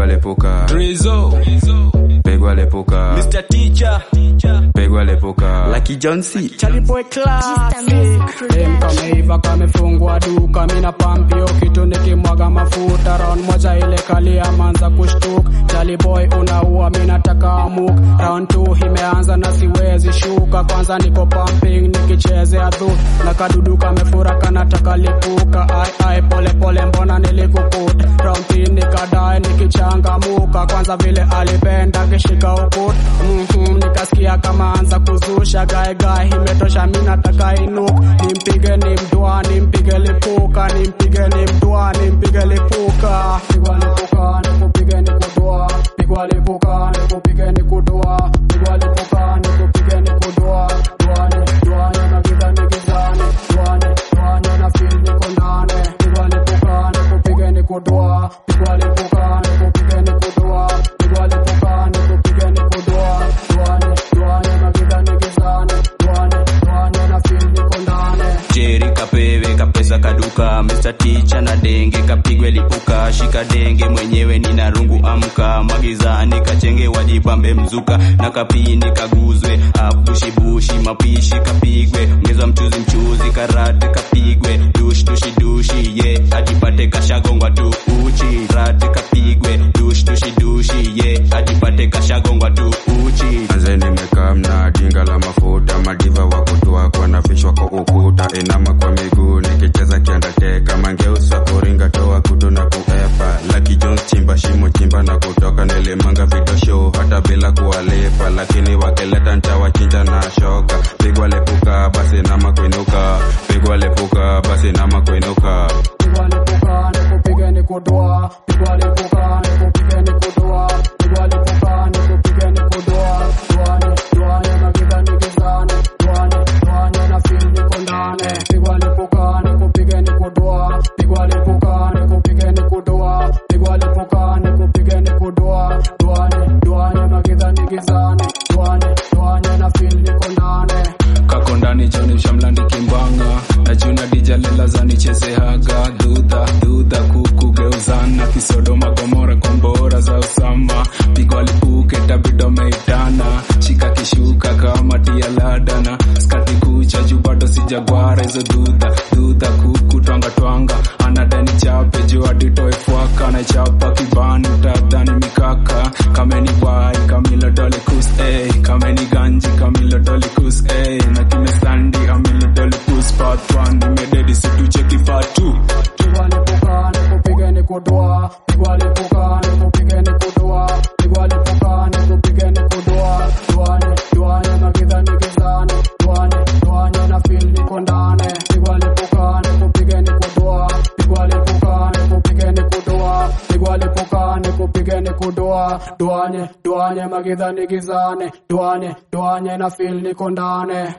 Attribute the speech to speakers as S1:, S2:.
S1: pigwa lipuka
S2: Rizzo,
S1: pigwa lipuka
S2: Mr. Teacher,
S1: pigwa lipuka
S2: Lucky John C.
S3: Charlie boy classic Dem kameiva kamefungwa duka mina pampio kitu nikimwaga mafuta round moja ile kali amanza kushtuk Charlie boy unaua mina taka amuk round 2 imeanza na siwezi shuka kwanza niko pumping nikichezea dhu na kadudu kamefura kanataka lipuka ai ai pole pole mbona nilikukuta round 3 nikadae nikichangamuka kwanza vile alipenda kishika ukut mm-hmm, nikasikia kama anza kuzusha gaegae imetosha mi nataka inuk nimpige ni mdua nimpige lipuka nimpige ni mdua nimpige lipuka pigwa lipuka nikupige ni kudua pigwa lipuka nikupige ni kudua pigwa lipuka nikupige ni kudua duane duane na giza ni gizani duane duane na feel niko ndani pigwa lipuka nikupige ni kudua pigwa lipuka nikupige ni kudua pigwa lipuka nikupige ni kudua duane duane na giza ni gizani duane duane na feel niko ndani
S2: Jerry kapewe kapesa kaduka Mr. Teacher na denge kapigwe lipuka shika denge mwenyewe nina rungu amka magizani kachenge wajibambe mzuka na kapini kaguzwe apushi bushi mapishi kapigwe ongeza mchuzi mchuzi karate kapigwe dush dushi dushi ye yeah. ajipate kashagongwa tu uchi rate kapigwe dush dushi dushi ye yeah. ajipate kashagongwa tu uchi
S1: Manze nimekaa mna dinga la mafuta madiva wa kutua kwa nafishwa kwa ukuta inama kwa miguu nikicheza kiandateka mangeusa kuringa toa kutu na kuepa Lucky Jones chimba shimo chimba na kutoka nilimanga vidosho hata bila kuwalipa lakini wakileta ntawachinja na shoka pigwa lepuka basi nama kuinuka pigwa lepuka basi nama kuinuka
S3: pigwa lipuka nikupige ni kudua pigwa lipuka nikupige ni kudua pigwa lipuka nikupige ni kudua duane duane na giza ni gizani duane duane na feel niko ndani pigwa lipuka nikupige ni kudua pigwa lipuka nikupige ni kudua pigwa lipuka nikupige ni kudua duane duane na giza ni gizani duane duane na feel niko ndani
S4: kako ndani joni shamlandi kimbanga na juna dijalela zanichezehaga dudha dudha kukugeuzana kisodo magomora kombora za usama pigwa lipuke tabido meitana shika kishuka kama tialadana skati kucha juu bado sijagwara hizo dudha dudha kuku twanga twanga anadani chape juu aditoe fwaka na chapa kibani utadhani mikaka kameni wai kamilo dole kus ey kameni ganji kamilo dole kus ey na kimestandi amilo dole kus part 1 nimededi situcheki part 2
S3: pigwa lipuka nikupige ni kudua pigwa lipuka nikupige ni kudua pigwa lipuka nikupige ni kudua duane duane na giza ni gizani duane duane na feel niko ndani pigwa lipuka nikupige ni kudua pigwa lipuka nikupige ni kudua pigwa lipuka nikupige ni kudua duane duane magiza ni gizani duane duane na feel niko ndani